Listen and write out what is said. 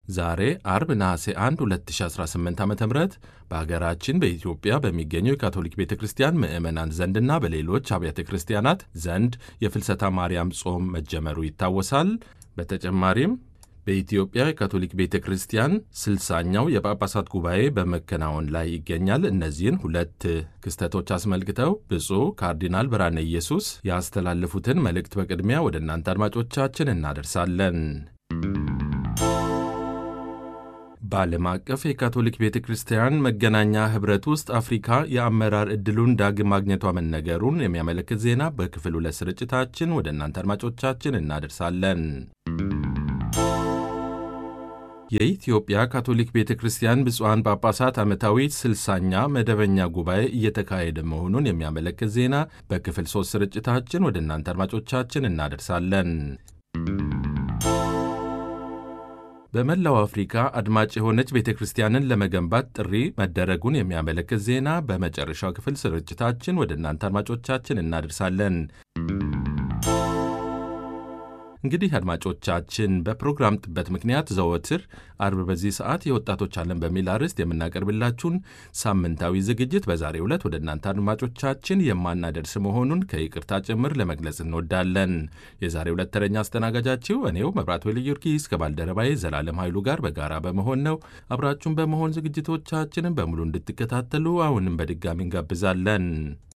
ዛሬ አርብ ነሐሴ 1 2018 ዓ ም በሀገራችን በኢትዮጵያ በሚገኙ የካቶሊክ ቤተ ክርስቲያን ምዕመናን ዘንድና በሌሎች አብያተ ክርስቲያናት ዘንድ የፍልሰታ ማርያም ጾም መጀመሩ ይታወሳል። በተጨማሪም በኢትዮጵያ የካቶሊክ ቤተ ክርስቲያን ስልሳኛው የጳጳሳት ጉባኤ በመከናወን ላይ ይገኛል። እነዚህን ሁለት ክስተቶች አስመልክተው ብፁዕ ካርዲናል ብርሃነ ኢየሱስ ያስተላለፉትን መልእክት በቅድሚያ ወደ እናንተ አድማጮቻችን እናደርሳለን። በዓለም አቀፍ የካቶሊክ ቤተ ክርስቲያን መገናኛ ኅብረት ውስጥ አፍሪካ የአመራር ዕድሉን ዳግም ማግኘቷ መነገሩን የሚያመለክት ዜና በክፍል ሁለት ስርጭታችን ወደ እናንተ አድማጮቻችን እናደርሳለን። የኢትዮጵያ ካቶሊክ ቤተ ክርስቲያን ብፁዓን ጳጳሳት ዓመታዊ ስልሳኛ መደበኛ ጉባኤ እየተካሄደ መሆኑን የሚያመለክት ዜና በክፍል ሦስት ስርጭታችን ወደ እናንተ አድማጮቻችን እናደርሳለን። በመላው አፍሪካ አድማጭ የሆነች ቤተ ክርስቲያንን ለመገንባት ጥሪ መደረጉን የሚያመለክት ዜና በመጨረሻው ክፍል ስርጭታችን ወደ እናንተ አድማጮቻችን እናደርሳለን። እንግዲህ አድማጮቻችን በፕሮግራም ጥበት ምክንያት ዘወትር አርብ በዚህ ሰዓት የወጣቶች ዓለም በሚል አርዕስት የምናቀርብላችሁን ሳምንታዊ ዝግጅት በዛሬው ዕለት ወደ እናንተ አድማጮቻችን የማናደርስ መሆኑን ከይቅርታ ጭምር ለመግለጽ እንወዳለን። የዛሬው ዕለት ተረኛ አስተናጋጃችሁ እኔው መብራት ወልደ ጊዮርጊስ ከባልደረባዬ ዘላለም ኃይሉ ጋር በጋራ በመሆን ነው። አብራችሁን በመሆን ዝግጅቶቻችንን በሙሉ እንድትከታተሉ አሁንም በድጋሚ እንጋብዛለን።